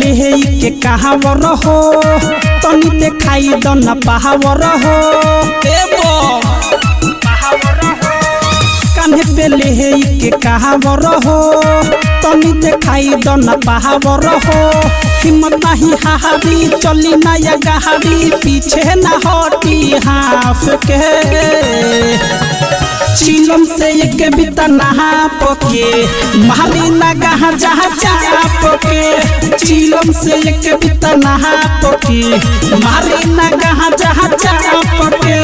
ले के कहावर हो तनी देखाई दो न पहावर हो ए बो कान्हे पे ले के कहावर हो तनी देखाई दो न पहावर हो हिम्मत नहीं हाहारी चली ना या गहारी पीछे ना हटी हाफ के चिलम से एक बिता नहा पके मारी ना गहा जहा चाप के चिलम से एक बिता नहा पके मारी ना गहा जहा चाप के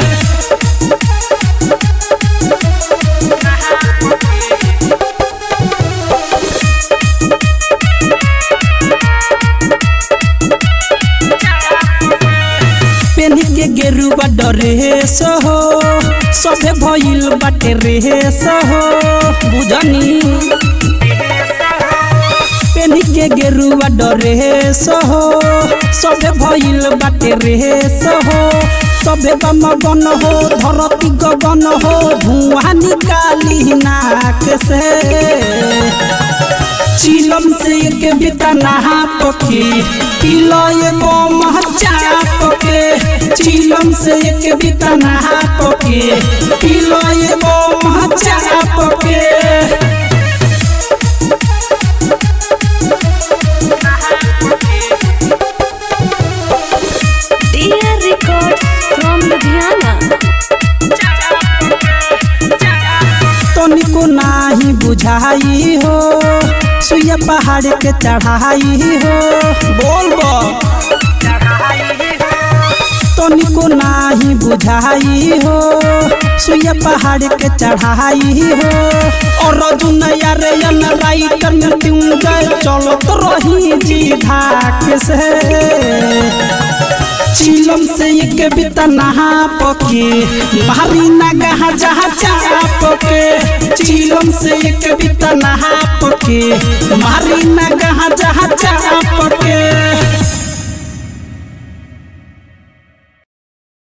पेन्ही के गेरुआ डरेस हो सभे भइल बाटे रेस हो बुझनी पेन्ही के गेरुआ डरेस हो सभे भइल बाटे रेस हो सभे गम गन हो धरती गगन हो धुआं निकाली नाक से चिलम से एक बिता नहा पके पिलो एगो महचाप के चिलम से एक बिता नहा पके पिलो एगो महचाप के Dear Records from Ludhiana. तनिको नाही बुझाई हो सुइया पहाड़ के चढ़ाई हो बोल बो तनिको नाही बुझाई हो सुइया पहाड़ के चढ़ाई हो और दुनिया रे यन राइटर में ट्यून्जर चलो तो रही जी धाक से चिलम से एक बिता नहा पके मारी ना गहा जहा चाप के चिलम से एक बिता नहा पके मारी ना गहा जहा चाप के